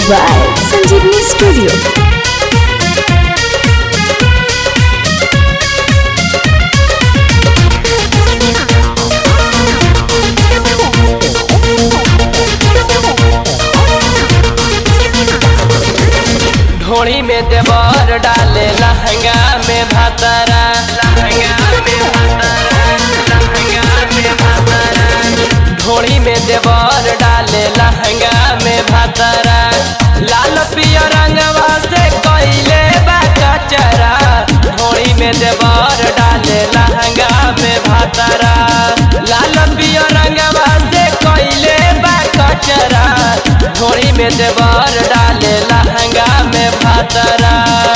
by Sanjeevani Studio. ढोड़ी में देवर डाले लहंगा में भातरा लहंगा में भातरा लहंगा में भातरा ढोड़ी में देवर डाले लहंगा में भातरा लाल पिया रंगवा से कइले बा कचरा ढोड़ी में देवर डाले लहंगा में भातरा लाल पिया रंगवा से कइले बा कचरा ढोड़ी में देवर डाले लहंगा में भातरा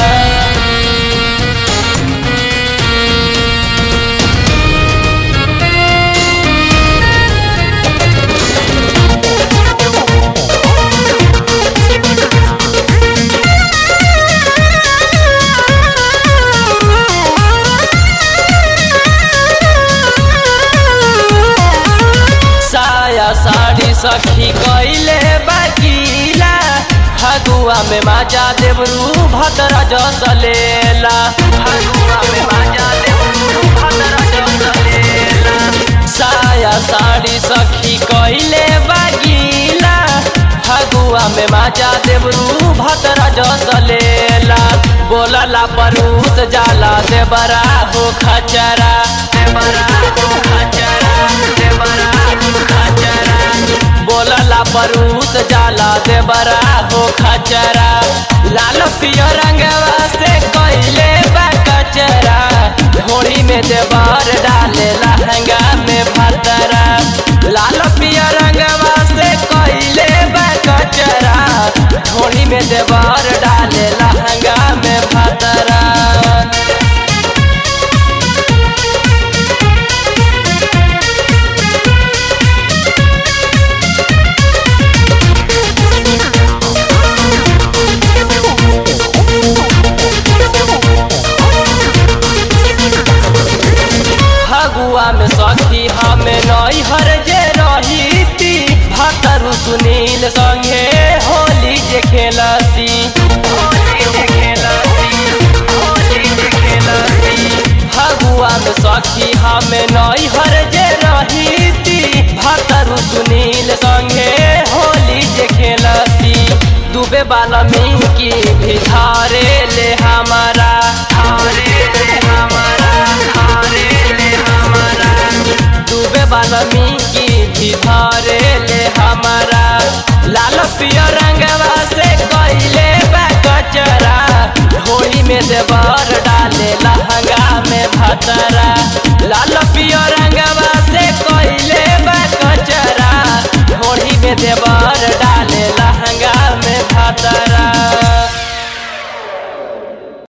साया साड़ी सखी कइले बाकीला फगुआ में माजा देवरू भद्र जसलेला फगुआ में माजा देवरू भद्र जसलेला साया साड़ी सखी कइले बाकीला फगुआ में माजा देवरू भद्र जसलेला बोलला परूस जाला देवरा हो खचरा देवरा हो खचरा देवरा हो खचरा बोलला परूस जाला देवरा हो खचरा लाल पियो रंगवा से कइले बा कचरा ढोड़ी में देवर डाले लहंगा में भतरा लाल पियो रंगवा से कइले बा कचरा ढोड़ी में देवर डाले लहंगा में भतरा फगुआ में सखी हमें नई हर जे रहीती भतरु सुनील संगे होली जे खेलती होली जे खेलती, होली जे खेलती। फगुआ में सखी हमें नई हर जे रहीती भतरु सुनील संगे होली जे खेलती डूबे वाला की भी धारे ले हमारा धारे ले हमारा धारे ले हमारा डूबे वाला की भी धारे ले हमारा लाल पिया रंगवा से कइले बा कचरा ढोली में देवर डाले लहंगा में भतरा लाल पिया रंगवा से कइले बा कचरा ढोली में देवर